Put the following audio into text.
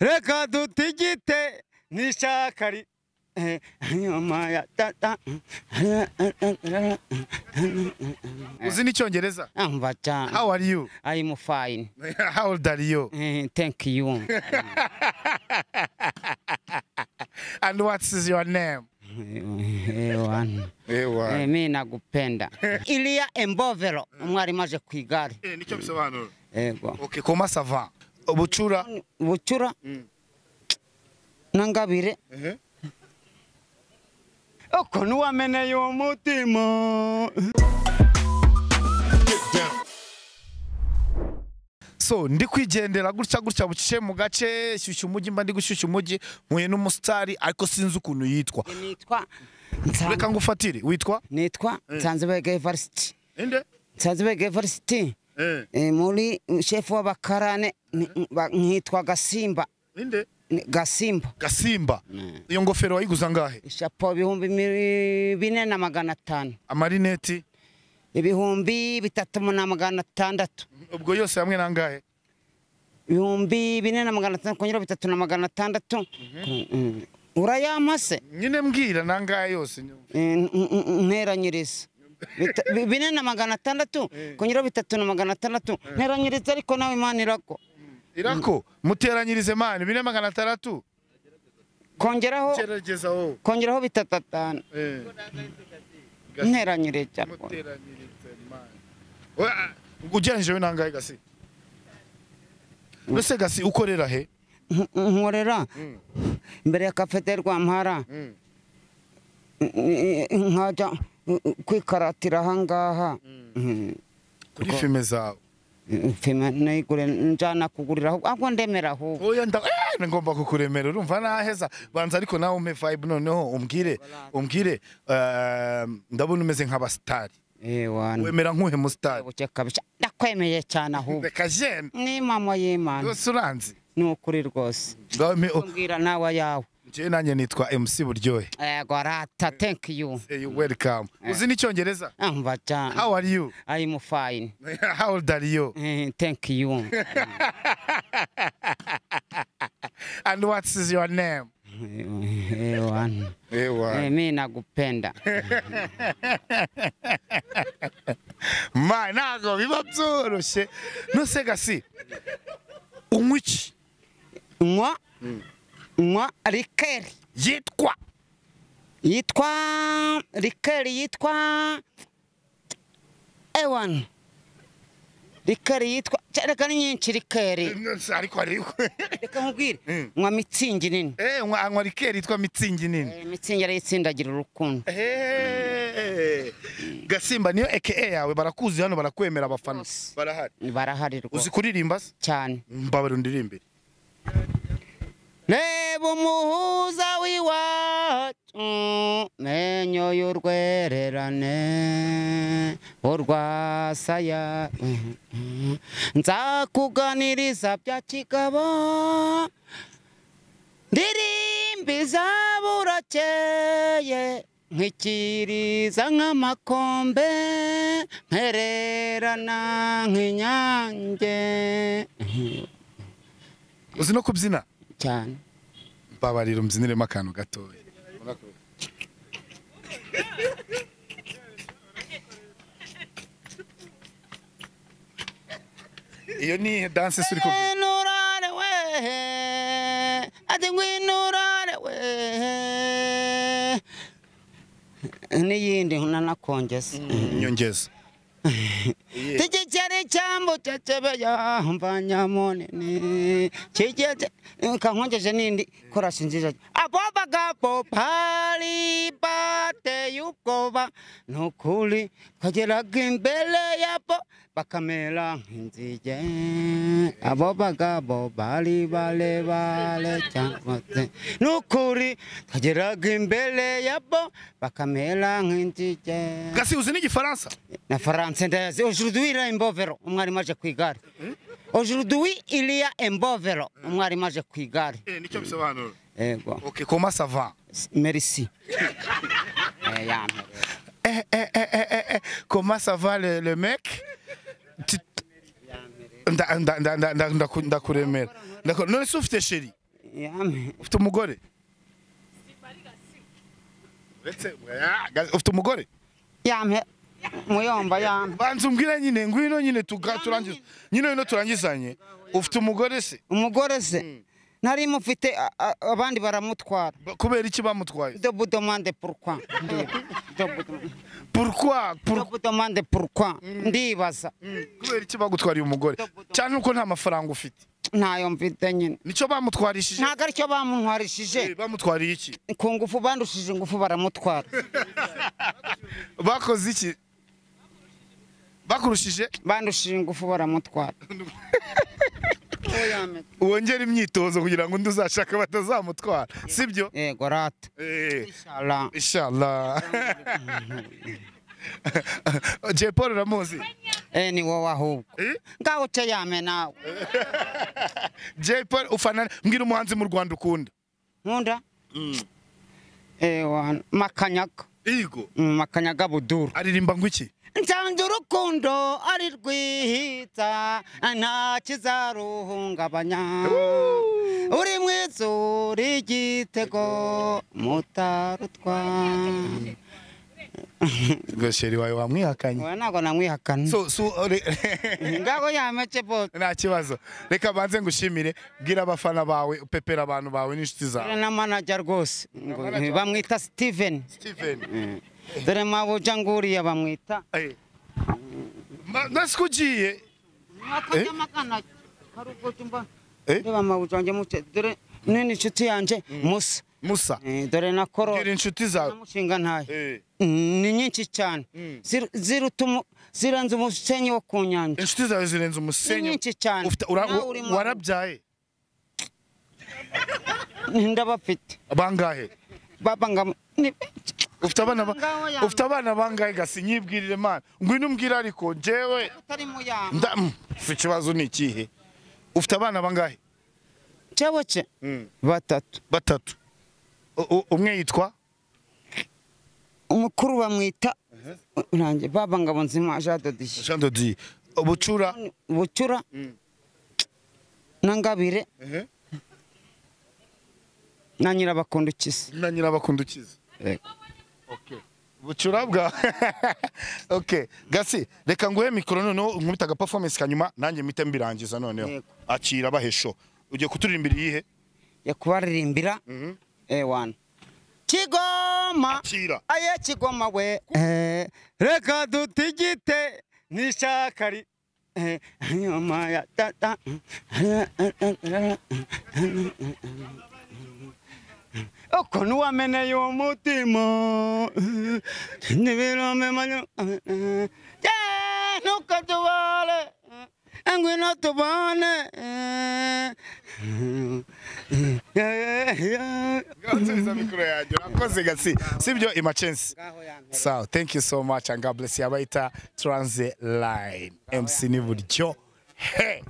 reka dutigite n'ishakari nyuma ya tata uzi n'icyongereza amva cyane how are you i am fine how old are you Eh, thank you and what is your name ewana ewa mi nagupenda iliya embovero umwarimu aje ku igare nicyo bisobanura ego okay koma sava bucura bucura na ngabire uko niwameneye umutima so ndi kwigendera gutya gutya bucye mu gace shyushya umujyi mba ndi gushyushya umujyi mpuye n'umusitari ariko sinzi ukuntu yitwa nitwa reka Nsanz- ngufatire witwa nitwa nsanzibega evarisiti inde nsanzibega evarisiti Eh, muri shefu w'abakarane ni- ba- nkitwa gasimba inde Ni- gasimba gasimba iyo ngofero wayiguza ngahe ishapo ibihumbi mi- bine na magana atanu amarineti ibihumbi bitatu na magana atandatu ubwo yose hamwe nangahe ibihumbi bine na magana atandatu kongera bitatu na magana atandatu Mm, urayampa se nyine mbwira nangahe yose Eh, n- n- n- nteranyiriza Bita- bi- bine na magana atandatu kongera bitatu na magana atandatu nteranyiriza ariko nawe imana irako irako muteranyirize mani bine magana atandatu kongeraho kerageza wowe kongeraho bitatu atanu nteranyiriza rwose. muteranyirize mani ubwo ugereranyije we nangahe gasi mbese gasi ukorera he Nk- nkorera imbere ya kafete rwampara nkajya kwikaratira ahangaha Mm. kuri filime zawe Mfima nayigure njyana kugurira ahubwo ahubwo ndemera ahubwo oya nda eh, ngomba kukuremera urumva naheza banza ariko nawe umpe vibe noneho umbwire umbwire eh, ndabona umeze nk'abasitari ewana wemera nk'uhe musitari buke kabisa ndakwemeye cyane ahubwo reka jene ni mama y'imana rwose uranzi ni ukuri rwose Ngaho mpe- oh, mbwira nawe ayawe njyewe nanjye nitwa MC Buryohe yego arata thank you Hey, you welcome uzi n'icyongereza amva cyane how are you i am fine how old are you Eh, thank you and what is your name ewana ewa mi nagupenda ma ntabwo biba byoroshye nose gasi unywa iki nywa nywa rikeri yitwa yitwa rikeri yitwa ewan rikeri yitwa cya, reka ni nyinshi rikeri Nose, ariko ariko reka nkubwire Mm. nywa mitsingi nini Eh, nywa- anywa rikeri yitwa mitsingi nini Eh, mitsingi arayitsindagira urukundo Eh, gasimba niyo eke yawe barakuzi hano barakwemera abafana Bose. barahari barahari uzi rwose kuririmba se cyane mbabarira undirimbire reba umuhuza w'iwacu menyo y'urwererane urwasaya nzakuganiriza bya kigabo ndirimba izaburakeye nkikiriza nk'amakombe mpererana nk'inyange uzi no kubyina cyane mbabarira umbyiniremo akantu gatoya iyo ni danse se uri kubyina Ngwinurare wehe, ati ngwinurare wehe. n'iyindi nanakongeza nyongeza tigikeri cyambu cecebeya mva nyamunini kigete kankongeje n'indi korasi nziza abobagapo pari bateye ubwoba nukuri kageraga imbere yabo bakamera nk'inzige abo bagabo bari barebare cyangwa se nukuri kageraga imbere yabo bakamera nk'inzige gasi uzi n'igifaransa na France ndayazi aujourd'hui il y a Embovero umwarimu aje ku igare aujourd'hui il y a Embovero umwarimu aje ku igare nicyo bisobanura ego okay koma sava S- merci Eh, yampe. eh, eh, eh, eh, eh, eh. Comment ça va le, le mec Tu- Nda- nda- nda- nda- nda- ndaku- Ndakuremera. Ndaku- None se ufite sheri yame ufite umugore uretse ah, ufite umugore yame muyomba yame banza umbwira nyine ngwino nyine tuga turangiza nyine wino turangizanye ufite umugore se umugore se nari mufite a- a- abandi baramutwara Ba- kubera iki bamutwaye de vous demande pourquoi ndiyo. De vous demande- pourquoi de Pour- vous demande pourquoi ndibaza kubera iki bagutwariye umugore cyane uko nta mafaranga ufite ntayo mfite nyine nicyo bamutwarishije ntabwo aricyo bamuntwarishije Eh, bamutwariye iki ku ngufu bandushije ingufu baramutwara bakoze iki bakurushije bandushije ingufu baramutwara wongera imyitozo kugira ngo undi uzashaka batazamutwara sibyo yego rata Eh, Inshallah. inshallah Jay Paul uramuzi eh ni wowe ahubwo Eh? ngaho uce yame nawe Jay Paul ufana mbwira umuhanzi mu Rwanda ukunda nkunda eh wana makanyaga Yego Mm, makanyaga buduru aririmba ngo iki nsanze urukundo ari rwihitsa nta kizaruhungabanya uri mu izuri ry'igitego mutarutwana gasheri wawe wamwihakanye Oya, ntabwo namwihakana so so re- ngaho yamece bose nta kibazo reka banze ngushimire bwira abafana bawe upepera abantu bawe n'inshuti zawe dore na manager rwose ngo bamwita steven Steven dore mabuja nguriya bamwita eh Ma- nasi ko ugiye Eh? Eh? reba mabuja wanjye muce dore nini inshuti yanjye musa Musa Eh, dore na koro bwira inshuti zawe namushinga ntayo Eh, ni nyinshi cyane Zir- ziruta umu- zirenze umusenyi wo ku nyanja inshuti zawe zirenze ni umusenyi nyinshi cyane ufite ura- Nawe uri mu- warabyaye ndabafite bangahe baba ngam- ni benshi. ufite abana ba- Ngaho yambaye. ufite abana bangahe gasi nyibwirire mana ngwino umbwire ariko jewe utari mu yama nda mm, ikibazo ni ikihe ufite abana bangahe cyewe cye batatu batatu U- u- umwe yitwa umukuru bamwita nanjye baba ngabo nzima jadodiye Jean de Dieu Bucura bucura na ngabire na nyirabakundukiza na nyirabakundukiza Bucura bwa okay gasi reka nguhe mikoro noneho nkubita aga performance kanyuma nanjye mpite mbirangiza noneho Yego. akira bahesho ugiye kuturirimbira iyihe yakubaririmbira ewana kigoma akira aye kigoma we Eh, reka dutigite nishakari Eh, nyuma ya tata uko nuwameneye umutima nibiromemanya nuko tubale ngwino tubane Gasubiza mikoro yanjye urakoze gasi sibyo imacensi So, thank you so much and God bless you. Abaita Transit Line. MC Niburyo. Hey!